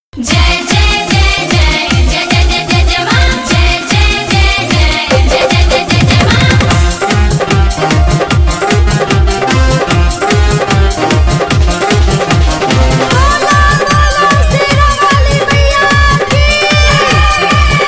जय जय जय जय जय जय जय जय जय मां जय जय जय जय जय जय जय जय जय मां बोला बोला शेरा वाली मैया की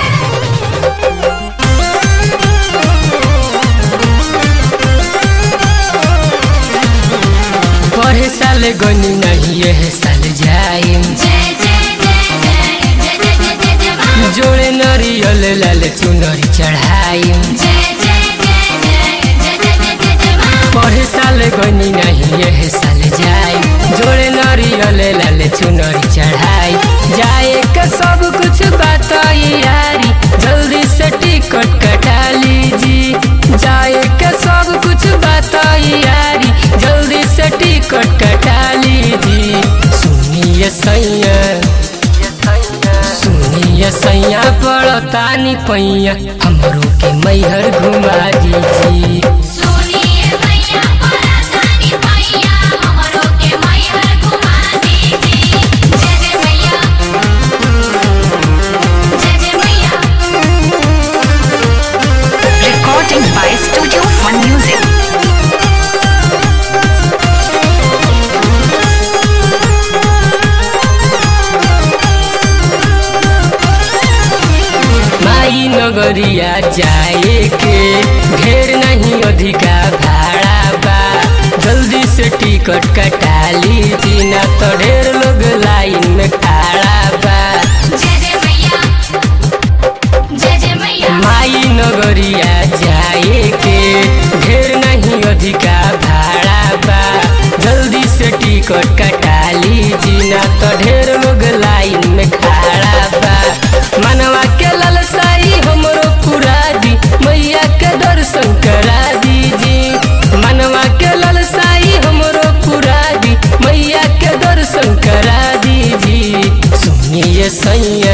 पढ़े साल गनी नहीं यह साल जाइम जय जय जय जय जय जय जय जय जय मां जोड़े नरियल लाल चुनरी चढ़ाइम जय जय जय जय जय जय जय जय जय मां पढ़े साल गनी नहीं यह साल जाइम जोड़े नरियल लाल चुनरी चढ़ाई जाए का सब कुछ बताई यारी जल्दी से टिकट कटा लीजी जाए का सब कुछ बताई यारी जल्दी से टिकट कटा लीजी सुनिए सैया सुनिए सैया पड़तानी पैया हमरो के मैहर घुमा दीजी सुनिए सैया परातानी मैया हमरो के मैहर घुमा दीजिए जय जय मैया जय जय मैया Recording by Studio One Music. माई नगरिया जाए के ढेर नहीं अधिका भाड़ा बा जल्दी से टिकट कटा लीजी ना तो ढेर लोग लाइन में खड़ा बा जय जय मैया जय जय मैया माई नगरिया जाए के ढेर नहीं अधिका भाड़ा बा जल्दी से टिकट कटा लीजी ना तो ढेर लोग लाइन में खड़ा बा मनवा के ललसाई हमरो पूरा दी मैया के दर्शन करा दीजी मनवा के ललसाई हमरो पूरा दी मैया के दर्शन करा दीजी सुनिए सैया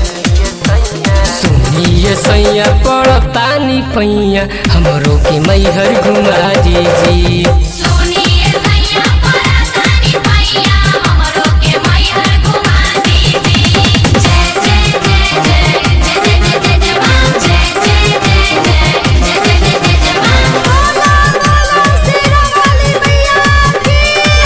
सुनिए सैया पड़तानी पैया हमरो के मैहर घुमा दीजी सुनिए सैया परातानी मैया हमरो के मैहर घुमा दीजिए जय जय जय जय जय जय जय जय जय मां जय जय जय जय जय जय जय जय जय मां बोला बोला शेरा वाली मैया की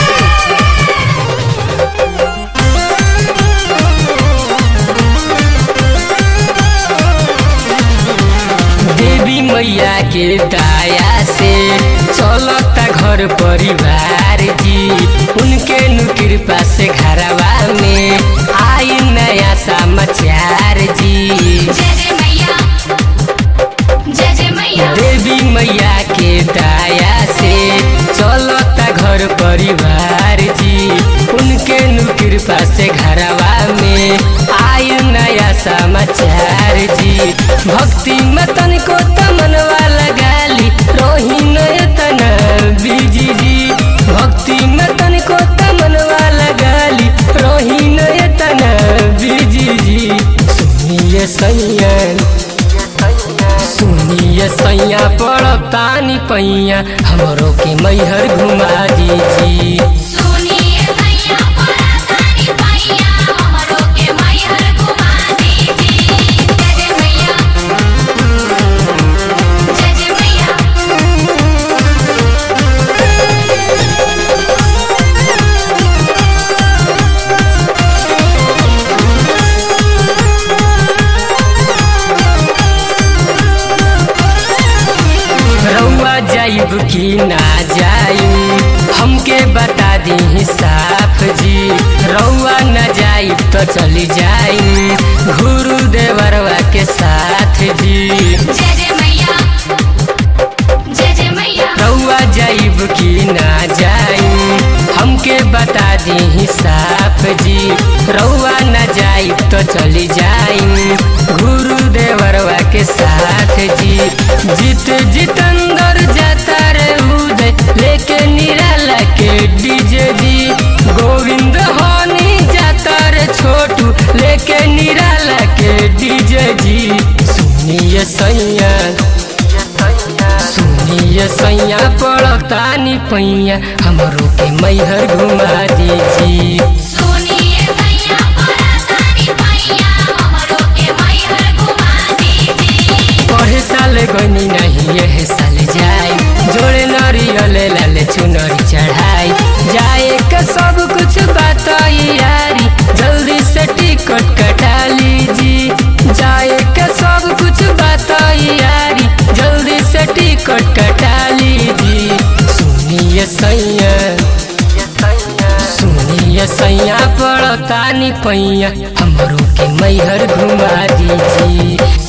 देवी मैया के दया से चलता घर परिवार जी उनके नु कृपा से घरवा में आई नया समाचार जी जय जय मैया जय जय मैया देवी मैया के दया से चलता घर परिवार जी उनके नु कृपा से घरवा में आयु नया समाचार जी भक्ति में तनिको तमनवा लगाली रोही नयतन बीजी जी भक्ति में तनिको तमनवा लगाली रोही नयतन बीजी जी सुनिए सैया सुनिए सैया पड़तानी पैया हमरो के मैहर घुमा दीजी सुनिए सैया परातानी मैया हमरो के मैहर घुमा दीजिए जय जय मैया जय जय मैया रउआ जाइब की ना जाइब हमके बता दी साफ जी रउआ न जाइब तो चली जाइब गुरु देवरवा के साथ जी जय जय मैया जय जय मैया रउआ जाइब की ना जाइब हमके बता दी साफ जी रउआ न जाइब तो चली जाइब गुरु देवरवा के साथ जी जीत जितंदर जाता रे उदय लेके निराला के डीजे जी गोविंद हनी जाता रे छोटू लेके निराला के डीजे जी सुनिए सैया सुनिए सैया पड़तानी पैया हमरो के मैहर घुमा दीजी सुनिए सैया परातानी सैया सुनिए सैया पड़तानी पैया हमरो के मैहर घुमा दीजिए